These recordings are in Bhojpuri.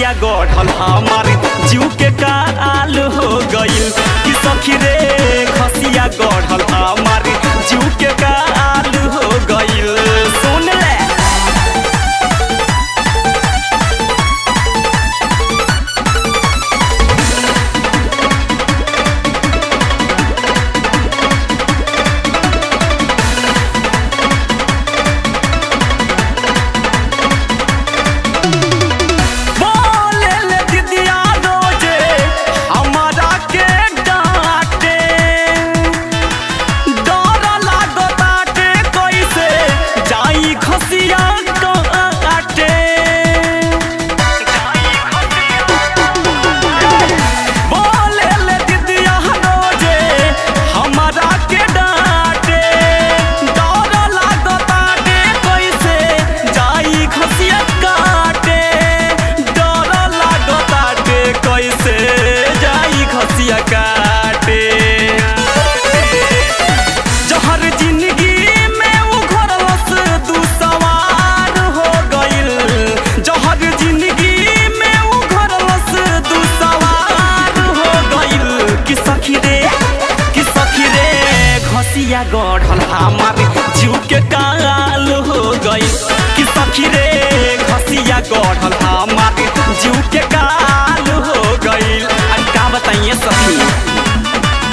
खसिया गढ़ल हमार जीव के काल हो गइल कि सखी रे खसिया गढ़ल हमार जीव के काल हो गइल सुन ले बोले ले दीदिया रोजे हमारा के डांटे डर लागताटे कैसे जाई खसिया काटे बोले ले दीदिया रोजे हमारा के डांटे डर लागताटे कैसे जाई खसिया काटे डर लागताटे कैसे जाई खसिया काटे जहर जिंदगी में उघरलस दू सवार हो गइल जहर जिंदगी में उघरलस दू सवार हो गइल कि सखी रे कि सखी रे घसिया गढ़ल हमार जीव के काल हो गइल कि सखी रे घसिया गढ़ल हमार जीव के काल हो गइल अरे का बताइए सखी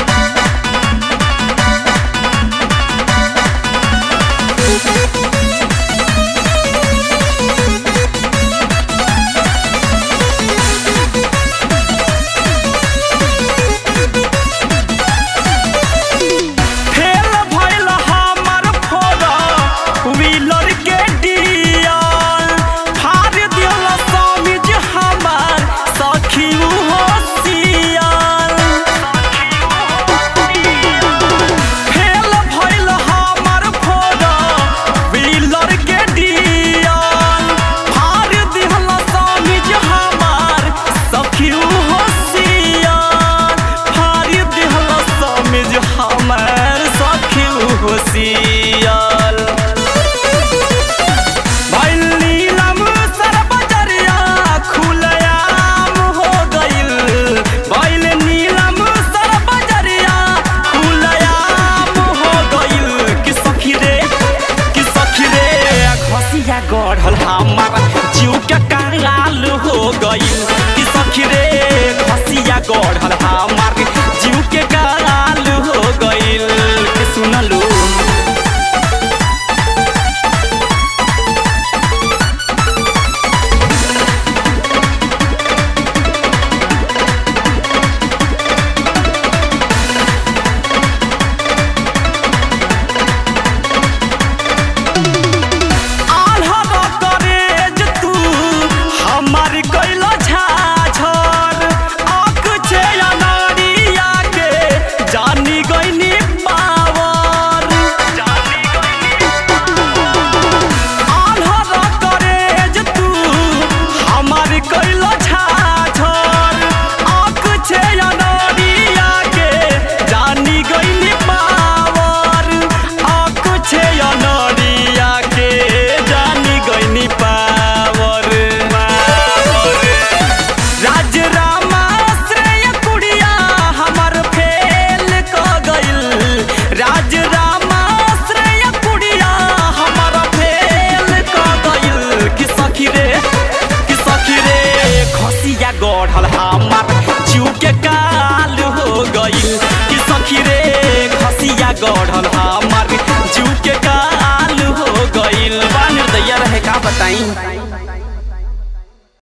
फेल भइल हमर फोरा व्हीलर के डियल फाड़ दियल समिज हमार सखी होशियार फेल भइल हमर फोरा व्हीलर के डियल फाड़ दियल समिज हमार सखी होशियार फाड़ दियल समिज हमार सखी होशियार भइल नीलम सरबजरिया खुलयाम हो गइल भइल नीलम सरबजरिया खुलयाम हो गइल कि सखी रे कि सखी रे घसिया गढ़ल हमार जीव के काल हो गइल कि सखी रे घसिया गढ़ल हमार जीव के काल हो गइल कि सुनलू आल्हा करेज तू हमार कैला झाझर आँख छे अनारिया के जानी गईनी पावर आल्हा करेज तू हमार कैला झाझर आँख छे अनारिया के जानी गईनी पावर आँख छे अनारिया के जानी गईनी पावर राज रामाश्रय कुड़िया हमर फेल क गइल राज रामाश्रय कुड़िया हमर फेल क गइल कि सखी रे कि सखी रे खसिया गढ़ल हमार जीव के काल हो गइल कि सखी रे खसिया गढ़ल हमार जीव के काल हो गइल बा निर्दया रहे का बताई